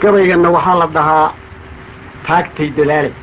gabayganna waxaa la dhahaa taagtay dadaale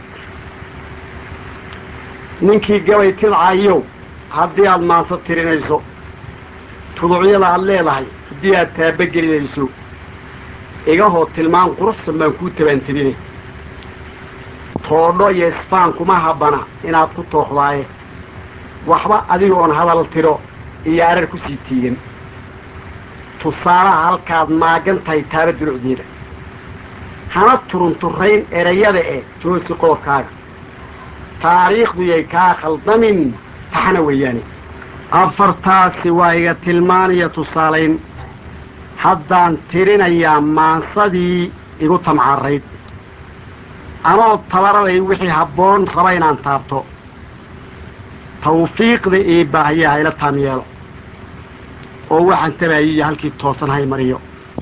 ninkii gabay tidcayow haddii aad maanso tirinayso tuducyada aad leedahay haddii aad taabagelinayso igahoo tilmaan quruxsan baan kuu tabaantabinay toodho iyo isbaan kuma habbana inaad ku tooqdaaye waxba adiga oon hadal tiro iyo arar ku sii tiigan tusaalaha halkaad maagan tahay taaba durucdeeda hana turunturayn erayada ee toosi qoorkaaga taariikhdu yay kaa khaldamin taxna weeyaane afartaasi waa iga tilmaanaya tusaalayn haddaan tirinayaa maansadii igu tamcarayd anoo tabaraday wixii habboon raba inaan taabto tawfiiqda ii baahiya hayla taam yeelo oo waxaan tabaayiya halkii toosan hay mariyo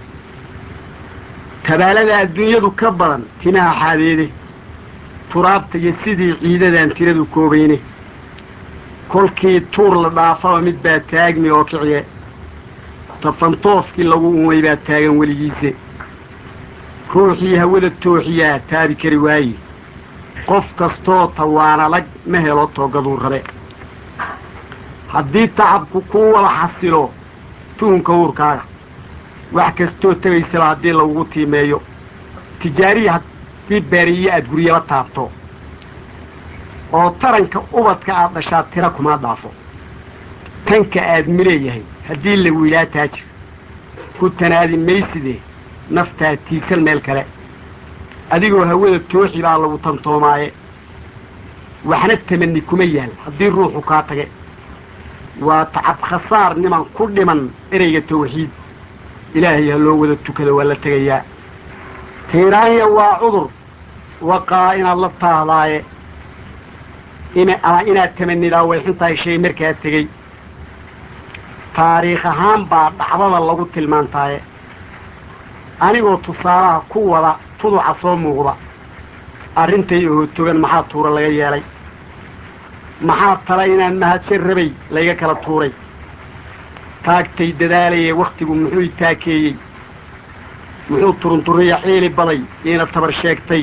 tabaalada adduunyadu ka badan timaha xaadeede turaabta iyo sidii ciidadaan tiradu koobayne kolkii tuur la dhaafaba mid baa taagmi oo kiciye tafantoofkii lagu umay baa taagan weligiise ruuxii hawada tooxiyaa taabi kari waaye qof kastoo tawaanalag ma helo toogaduu rabe haddii tacabku kuu wada xasilo tuunka uurkaaga wax kastoo tegaysaba haddii lagugu tiimeeyo tijaariya haddii baariye aad guryaba taabto oo taranka ubadka aad dhashaa tira kuma dhaafo tanka aad mileeyahay haddii la wiilaa taajir ku tanaadi mayside naftaa tiigsan meel kale adigoo hawada tooxi baa lagu tantoomaaye waxna tamanni kuma yaal haddii ruuxu kaa tage waa tacab khasaar niman ku dhiman ereyga tawxiid ilaahay ha loo wada tukado waa la tegayaa tiiraanya waa cudur waqaa inaad la taahdaaye ama inaad tamanidaa way xuntahay shay markaa tegey taariikh ahaan baa dhacdada lagu tilmaantaaye anigoo tusaalaha ku wada tuduca soo muuqda arrintay oo togan maxaa tuura laga yeelay maxaa tala inaan mahadsan rabay layga kala tuuray taagtay dadaalayee wakhtigu muxuu i taakeeyey muxuu turunturiya ciili baday iina tabar sheegtay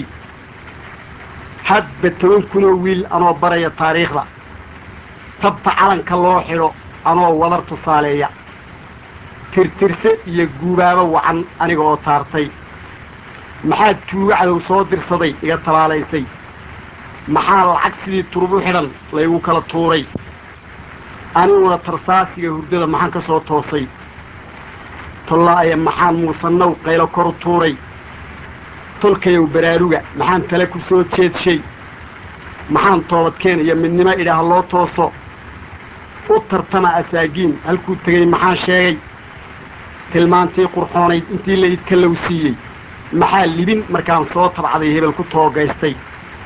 hadba toban kunoo wiil anoo baraya taariikhda tabta calanka loo xidho anoo wadar tusaaleeya tirtirse iyo guubaabo wacan aniga oo taartay maxaa tuugo cadow soo dirsaday iga tabaalaysay maxaa lacag sidii turub u xidhan laygu kala tuuray aniguna tarsaasiga hurdada maxaan ka soo toosay tollaaya maxaan muusannow qaylo kor u tuuray tolkayow baraaruga maxaan tale ku soo jeedshay maxaan toobadkeen iyo midnimo idhaah loo tooso u tartama asaagiin halkuu tegey maxaan sheegay tilmaantii qurxoonayd intii la idkalow siiyey maxaa libin markaan soo tabcaday hebel ku toogaystay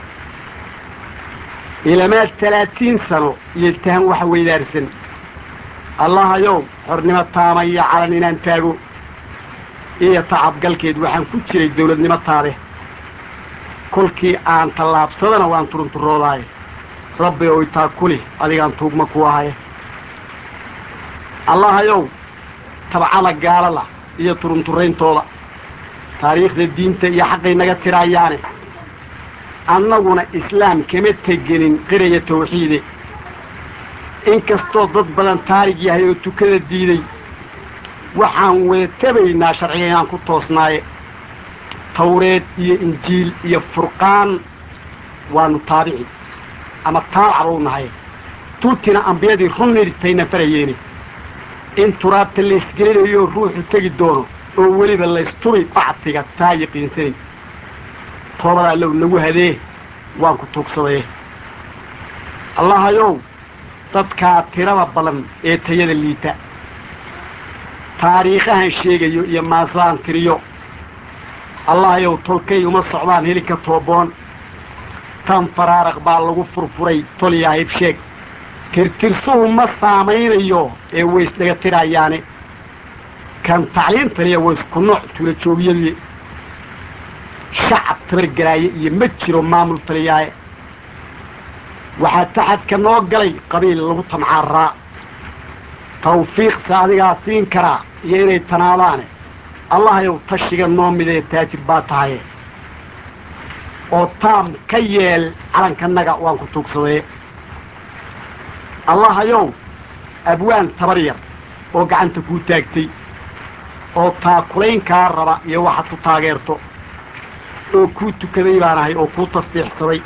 ilamaad talaatiin sano iyo tahan wax weydaarsan allahayow xornimo taama iyo calan inaan taago iyo tacabgalkeed waxaan ku jiray dawladnimo taade kolkii aan tallaabsadana waan turunturoodaaye rabbi oy taa kuli adigaan tuugma ku ahaye allahayow tabcada gaalada iyo turunturayntooda taariikhda diinta iyo xaqay naga tiraayaane annaguna islaam kama tegenin qiraya tawxiide inkastoo dad badan taarig yahay oo tukada diiday waxaan wada tabaynaa sharciga inaan ku toosnaaye tawreed iyo injiil iyo furqaan waanu taabici ama taabacba u nahay tuutina ambiyadii runnirtayna farayeene in turaabta laysgelinayo ruuxu tegi doono oo weliba laystubi bactiga taa yaqiinsanay toobada allow nagu hadee waan ku tuugsadee allahayow dadkaa tirada badan ee tayada liita taariikhahan sheegayo iyo maasaan tiriyo allahayow tolkay uma socdaan helinka tooboon tan faraaraq baa lagu furfuray tolyaa hibsheeg tirtirsuhu ma saamaynayo ee waysdhaga tirayaane kan tacliintaniya waysku nooc tula joogiyadii shacab tabargaraaye iyo ma jiro maamul taliyaaye waxaa taxadka noo galay qabiil lagu tamcaaraa tawfiiqse adigaa siin karaa iyo inay tanaadaane allahayow tashiga noo midee taajir baa tahaye oo taam ka yeel calankanaga waan ku tuugsadee allahayow abwaan tabar yar oo gacanta kuu taagtay oo taakulayn kaa raba iyo waxaad ku taageerto oo kuu tukaday baan ahay oo kuu tasbiixsaday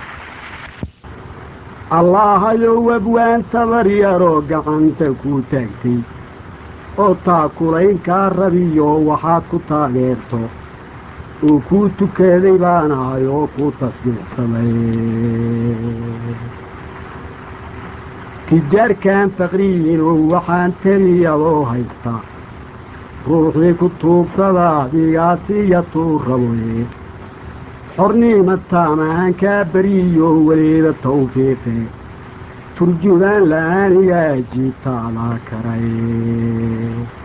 allahayow abwaan tabar yaroo gacanta kuu taagtay oo taakulayn kaa rabiyo waxaad ku taageerto oo kuu tukaday baan ahay oo kuu tasbiixsaday tijaarkaan faqriyiinoo waxaan teliyadoo haystaa ruuxii ku tuugsada adigaasiiya tuu raboye xorniima taamahan kaa beriyo weliba tawfiiqe turjubaan la'aanigaa jiibtaadaa karay